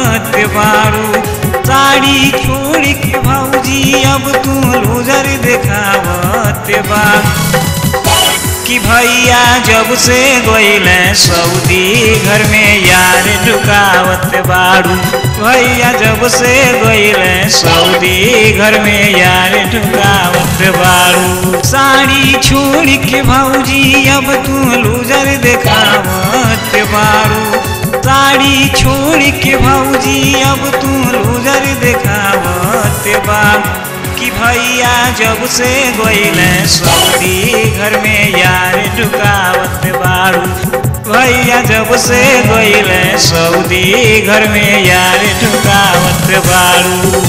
दिखावत बारू साड़ी छोड़ के भौजी अब तू लूजर दिखावत बारू कि भैया जब से गईल सऊदी घर में यार ढुकावत बारू भैया जब से गईल सऊदी घर में यार ढुकावत बारू साड़ी छोड़ के भौजी अब तू लूजर दिखावत बारू साड़ी छोड़ के भौजी अब तू लूजर दिखावत बारू कि भैया जब से गईल सऊदी घर में यार ढुकावत बारू भैया जब से गईल सऊदी घर में यार ढुकावत बारू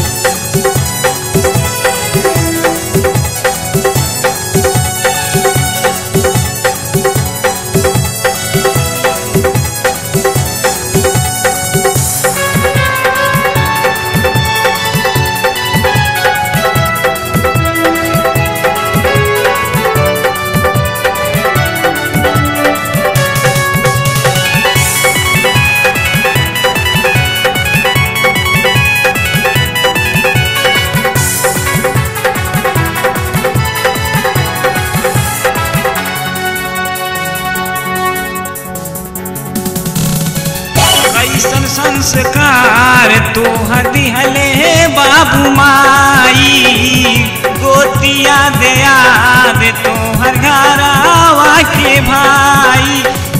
कैसन संस्कार तोहर दिहले बाबू माई गोतिया दया दे तोहर घरावा के भाई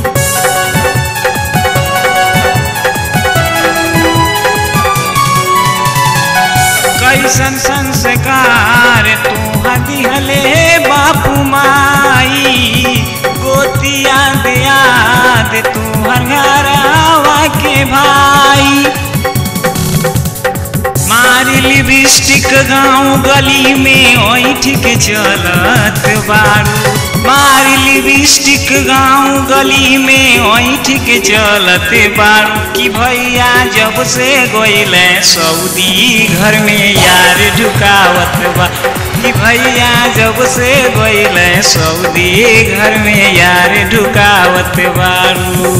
कैसन संस्कार तोहर दिहले बापू माई गोतिया दया दे तोहर घरावा के भाई मारी लिपस्टिक गाँव गली में ओठ के चलत बारू मारी लिपस्टिक गाँव गली में ओठ के चलत बारू कि भैया जब से गईल सऊदी घर में यार ढुकावत बा कि भैया जब से गईल सऊदी घर में यार ढुकावत बारू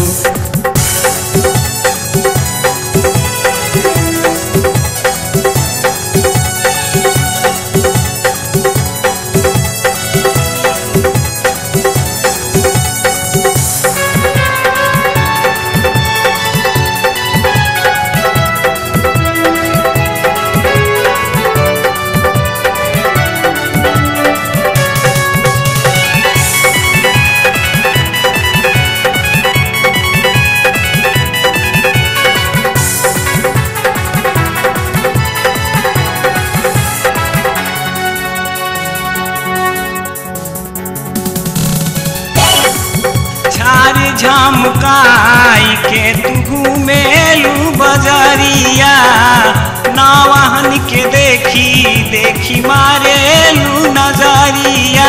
झार झमकाई के तू घूमेलू बजरिया नवाहन के देखी देखी मारेलू नजरिया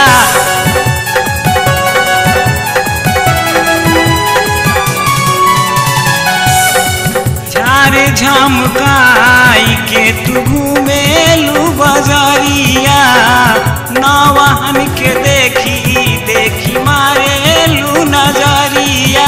झार झमकाई के तू घूमेलू बजरिया नवाहन के देखी देखी मारेलू नजरिया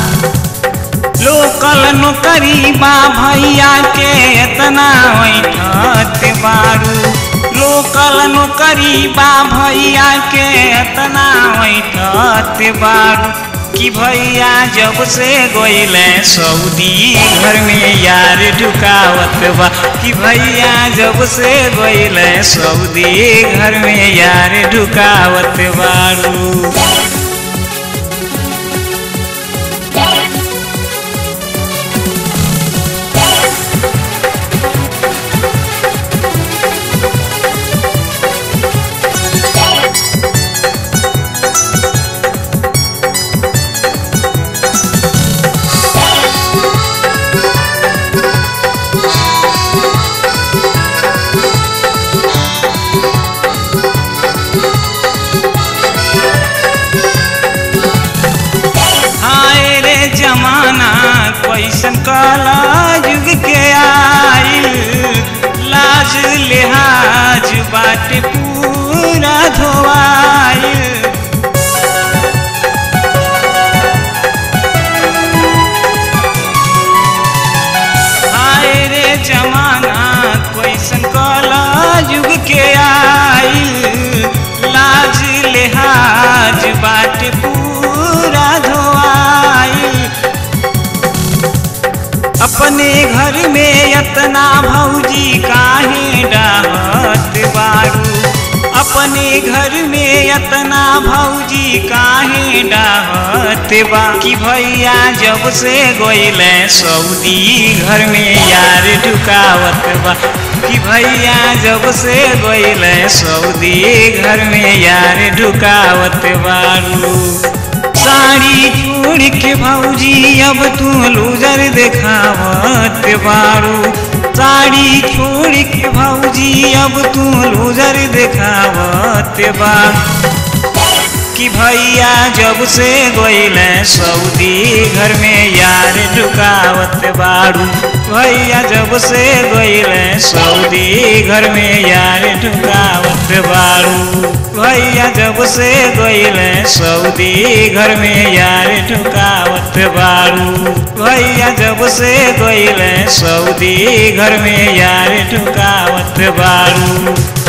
लोकल नौकरी बा भैया के एतना बैठत बारू लोकल नौकरी बा भैया के एतना बैठत बारू कि भैया जब से गईल सऊदी घर में यार ढुकावत बा कि भैया जब से गईल सऊदी घर में यार ढुकावत बारू जुग के आइल लाज लिहाज बाट पूरा धोआइल अपने घर में यतना भौजी काहे डाहत बारू अपने घर में यतना भौजी काहे डाहत बा कि भैया जब से गोइले सऊदी घर में यार ढुकावत बा कि भैया जब से गोइले सऊदी घर में यार ढुकावत बारू साड़ी छोड़ के भौजी अब तू लूजर देखावत बारू साड़ी छोड़ के भौजी अब तू लूजर देखावत बा कि भैया जब से गोइले सऊदी घर में यार ढुकावत बारू भैया जब से गोइले सऊदी घर में यार ढुकावत बारू भैया जब से गोइले सऊदी घर में यार ढुकावत बारू भैया जब से गोइले सऊदी घर में यार ढुकावत बारू